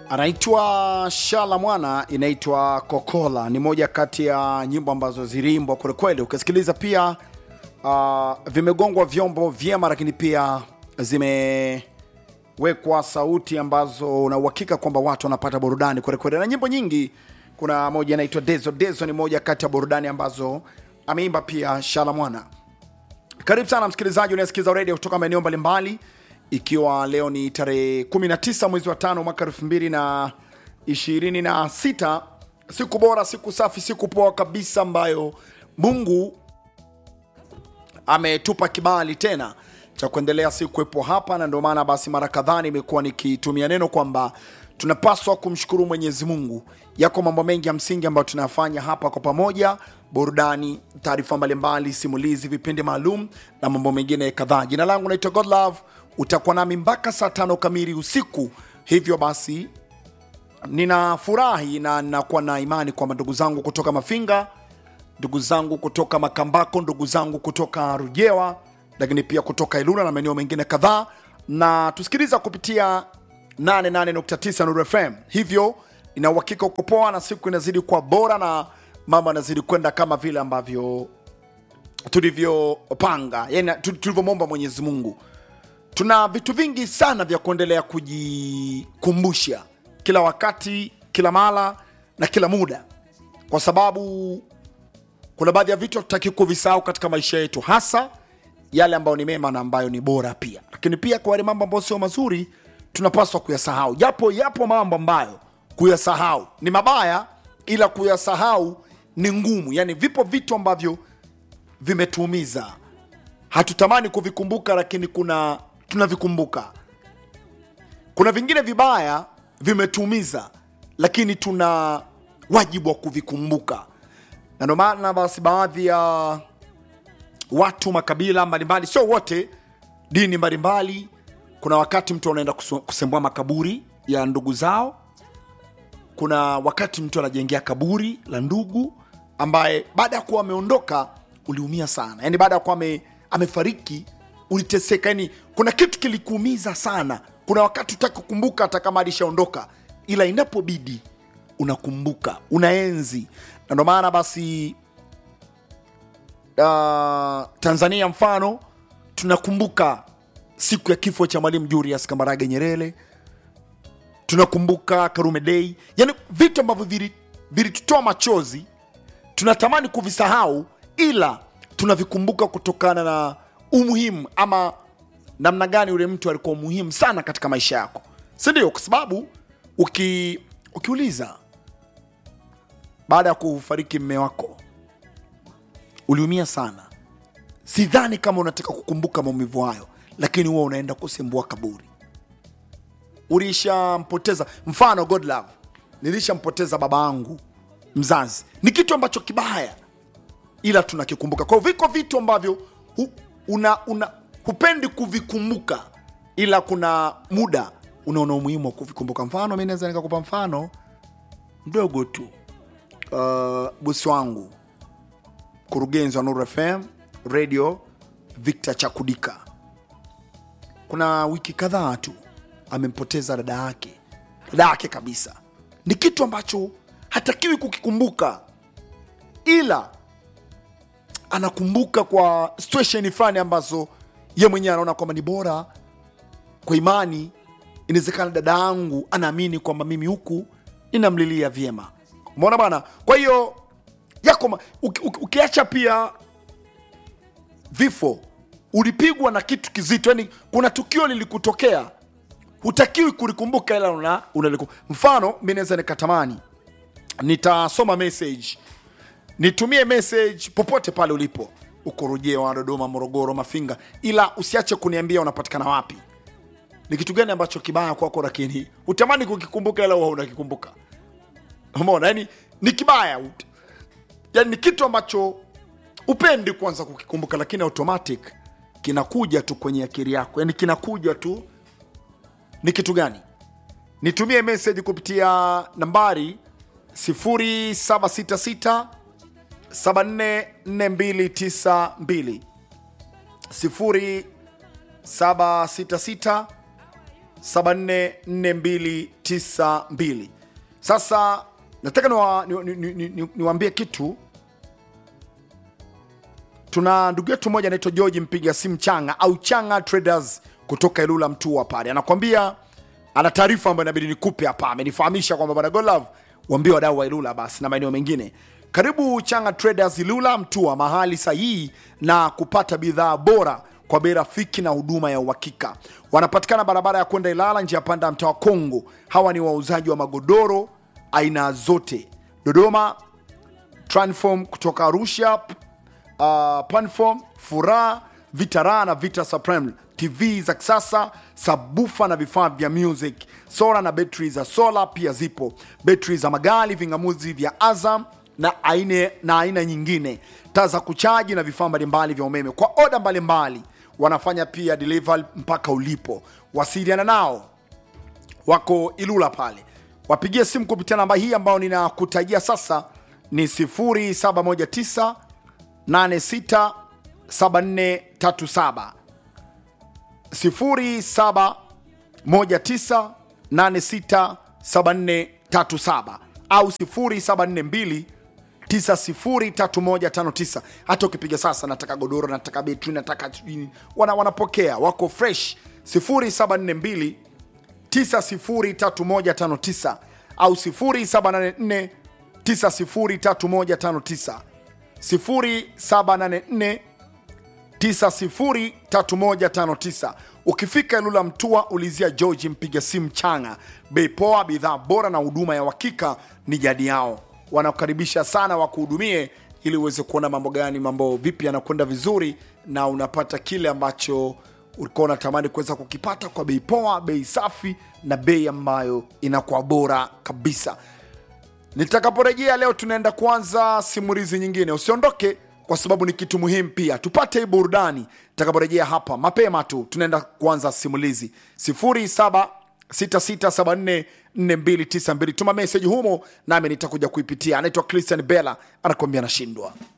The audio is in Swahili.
anaitwa Shala Mwana, inaitwa Kokola. Ni moja kati ya nyimbo ambazo ziliimbwa kwelikweli. Ukisikiliza pia uh, vimegongwa vyombo vyema, lakini pia zimewekwa sauti ambazo una uhakika kwamba watu wanapata burudani kwelikweli, na nyimbo nyingi. Kuna moja inaitwa Dezo. Dezo ni moja kati ya burudani ambazo ameimba pia Shala Mwana. Karibu sana msikilizaji unayesikiza redio kutoka maeneo mbalimbali, ikiwa leo ni tarehe 19 mwezi wa tano mwaka 2026, siku bora, siku safi, siku poa kabisa ambayo Mungu ametupa kibali tena cha kuendelea si kuwepo hapa, na ndio maana basi mara kadhaa nimekuwa nikitumia neno kwamba tunapaswa kumshukuru Mwenyezi Mungu. Yako mambo mengi ya msingi ambayo tunayafanya hapa kwa pamoja, burudani, taarifa mbalimbali, simulizi, vipindi maalum na mambo mengine kadhaa. Jina langu naitwa Godlove, utakuwa nami mpaka saa tano kamili usiku. Hivyo basi ninafurahi na ninakuwa na imani kwamba ndugu zangu kutoka Mafinga, ndugu zangu kutoka Makambako, ndugu zangu kutoka Rujewa, lakini pia kutoka Ilula na maeneo mengine kadhaa, na tusikiliza kupitia 88.9 Nuru FM. Hivyo ina uhakika uko poa na siku inazidi kuwa bora na mambo yanazidi kwenda kama vile ambavyo tulivyopanga, yani tu- tulivyomwomba Mwenyezi Mungu. Tuna vitu vingi sana vya kuendelea kujikumbusha kila wakati, kila mara na kila muda, kwa sababu kuna baadhi ya vitu hatutaki kuvisahau katika maisha yetu, hasa yale ambayo ni mema na ambayo ni bora pia, lakini pia kwa yale mambo ambayo sio mazuri tunapaswa kuyasahau, japo yapo mambo ambayo kuyasahau ni mabaya, ila kuyasahau ni ngumu. Yani vipo vitu ambavyo vimetuumiza, hatutamani kuvikumbuka, lakini kuna tunavikumbuka. Kuna vingine vibaya vimetuumiza, lakini tuna wajibu wa kuvikumbuka, na ndio maana basi baadhi ya watu makabila mbalimbali, sio wote, dini mbalimbali, kuna wakati mtu anaenda kusu- kusembua makaburi ya ndugu zao. Kuna wakati mtu anajengea kaburi la ndugu ambaye baada ya kuwa ameondoka uliumia sana, yani baada ya kuwa ame, amefariki uliteseka, yani kuna kitu kilikuumiza sana. Kuna wakati utaki kukumbuka hata kama alishaondoka, ila inapobidi unakumbuka, unaenzi, na ndio maana basi uh, Tanzania mfano tunakumbuka siku ya kifo cha Mwalimu Julius Kambarage Nyerere, tunakumbuka Karume Day, yani vitu ambavyo vili- vilitutoa machozi, tunatamani kuvisahau, ila tunavikumbuka kutokana na umuhimu ama namna gani yule mtu alikuwa muhimu sana katika maisha yako, si ndio? Kwa sababu uki, ukiuliza baada ya kufariki mme wako uliumia sana. Sidhani kama unataka kukumbuka maumivu hayo, lakini huwa unaenda kusembua kaburi. Ulishampoteza, mfano God love, nilishampoteza baba yangu mzazi, ni kitu ambacho kibaya, ila tunakikumbuka. Kwa hiyo viko vitu ambavyo hu, una, una, hupendi kuvikumbuka, ila kuna muda unaona umuhimu wa kuvikumbuka. Mfano, mi naweza nikakupa mfano mdogo tu. Uh, bosi wangu mkurugenzi wa Nuru FM radio Victor Chakudika, kuna wiki kadhaa tu amempoteza dada yake, dada yake kabisa. Ni kitu ambacho hatakiwi kukikumbuka, ila anakumbuka kwa situation fulani ambazo ye mwenyewe anaona kwamba ni bora kwa imani. Inawezekana dada yangu anaamini kwamba mimi huku ninamlilia vyema, umeona bwana. Kwa hiyo yako ma- uki- uki- ukiacha pia vifo, ulipigwa na kitu kizito, yani kuna tukio lilikutokea, hutakiwi kulikumbuka, ila una, unaliku. Mfano, mi naweza nikatamani nitasoma message, nitumie message popote pale ulipo, uko Rujewa, Dodoma, Morogoro, Mafinga, ila usiache kuniambia unapatikana wapi, ni kitu gani ambacho kibaya kwako, lakini hutamani kukikumbuka, ila huwa unakikumbuka. Umeona, yani ni kibaya ut- yani ni kitu ambacho upendi kwanza kukikumbuka, lakini automatic kinakuja tu kwenye akili yako, yani kinakuja tu. Ni kitu gani? Nitumie message kupitia nambari 0766 744292 0766 744292 sasa nataka niwaambie ni, ni, ni, ni, ni kitu tuna ndugu yetu mmoja anaitwa george mpiga simu changa au changa traders kutoka ilula mtua pale anakwambia ana taarifa ambayo inabidi nikupe hapa amenifahamisha kwamba bwana golove waambie wadau wa ilula basi na maeneo mengine karibu changa traders ilula mtua mahali sahihi na kupata bidhaa bora kwa bei rafiki na huduma ya uhakika wanapatikana barabara ya kwenda ilala njia panda ya mtaa wa kongo hawa ni wauzaji wa magodoro aina zote dodoma transform kutoka arusha uh, Panform, Furaha, Vitara na Vita Supreme, TV za kisasa, sabufa na vifaa vya music, sola na betri za sola pia zipo, betri za magari, vingamuzi vya Azam na aina, na aina nyingine, taa za kuchaji na vifaa mbalimbali vya umeme kwa oda mbalimbali. Wanafanya pia delivery mpaka ulipo. Wasiliana nao wako Ilula pale, wapigie simu kupitia namba hii ambayo ninakutajia sasa ni 0719 867437 0719867437 au 0742 903159 hata ukipiga sasa nataka godoro nataka betri nataka sijui- wana, wanapokea wako fresh 0742 903159 au 0784 903159 0784 903159 ukifika ilula mtua ulizia georgi mpiga simu changa bei poa bidhaa bora na huduma ya uhakika ni jadi yao wanakukaribisha sana wakuhudumie ili uweze kuona mambo gani mambo vipi yanakwenda vizuri na unapata kile ambacho ulikuwa unatamani kuweza kukipata kwa bei poa bei safi na bei ambayo inakuwa bora kabisa nitakaporejea leo tunaenda kuanza simulizi nyingine usiondoke kwa sababu ni kitu muhimu pia tupate hii burudani takaporejea hapa mapema tu tunaenda kuanza simulizi 0766744292 tuma meseji humo nami nitakuja kuipitia anaitwa christian bella anakuambia nashindwa